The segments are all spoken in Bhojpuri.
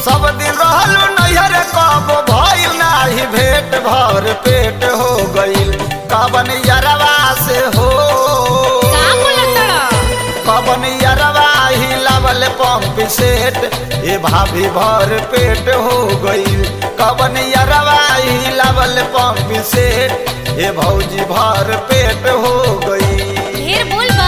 सब दिन रहलू नैहर कब भइल नाही भेट भर पेट हो गइल कबन यरवा से हो का बोलत तड़ा कबन यरवा ही लवल पंप सेट ए भाभी भर पेट हो गइल कबन यरवा ही लवल पंप सेट ए भौजी भर पेट हो गइल ढेर बोल बा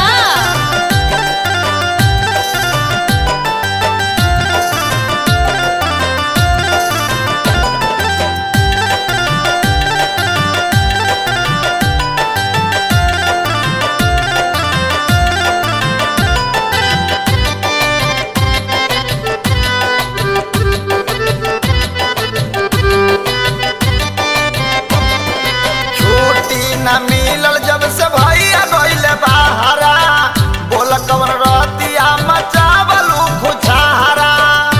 छुट्टी न मिलल जब से भैया गइल बाहरा बोल कवन रतिया मचावलू खुछारा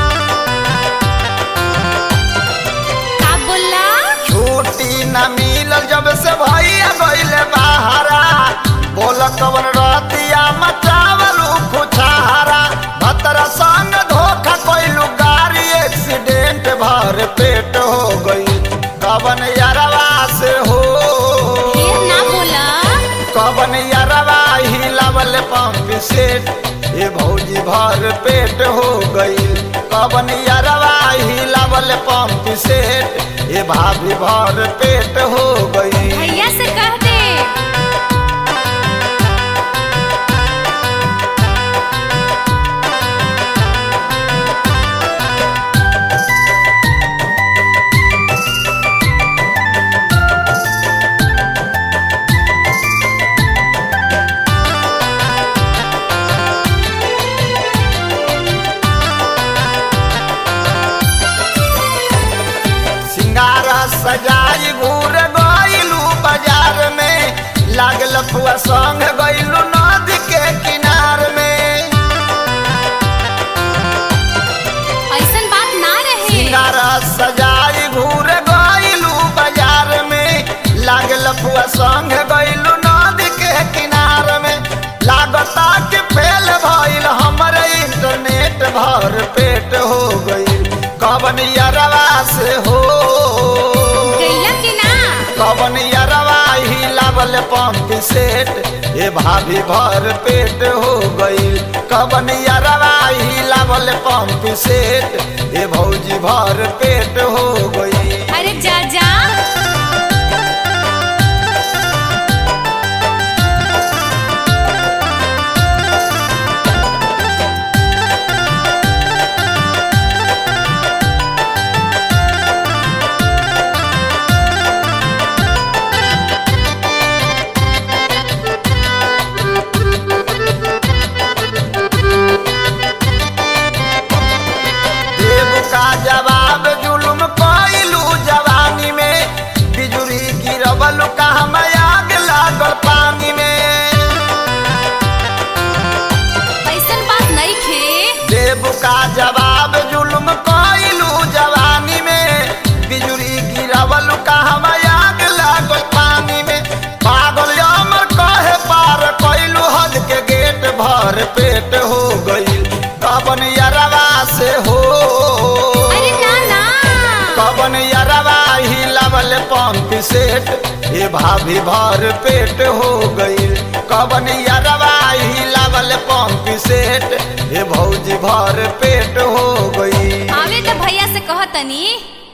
का बोला छुट्टी न मिलल जब से भैया गइल बाहरा बोल कवन रतिया मचावलू खुछारा भतरा संग धोखा कइलू गाड़ी एक्सीडेंट भर पेट हो गई कवन यरवा से हो ढेर ना बोला कवन यरवा ही लवल पंप सेट ए भौजी भर पेट हो गई कवन यरवा ही लवल पंप सेट ए भाभी भर पेट हो गई भैया से कह दे सिंगारा सजाई घूर गइलू बाजार में लागल फुआ संग गइलू नदी के किनार में ऐसन बात ना रहे सिंगारा सजाई घूर गइलू बाजार में लागल फुआ संग गइलू नदी के किनार में लागता कि फेल भइल हमर इंटरनेट भर पेट हो गइल कवन यरवा से हो गैला कि ना कवन यरवा ही लावल पंप सेट ए भाभी भर पेट हो गइल कवन यरवा ही लावल पंप सेट ए भौजी भर पेट हो गइल अरे जा जा देव का जवाब जुलुम कइलू जवानी में बिजुरी गिरवल का हम आग लागल पानी में ऐसन बात नहीं खे देव का जवाब जुलुम कइलू जवानी में बिजुरी गिरवल का हम आग लागल पानी में पागल अमर कहे पार कइलू हद के गेट भर पेट हो गइल कबन यरवा से हो अरे ना ना कबन यरवा ही लवल पंप सेट ए भाभी भर पेट हो गइल कबन यरवा ही लवल पंप सेट ए भौजी भर पेट हो गई आवे तो भैया से कह तनी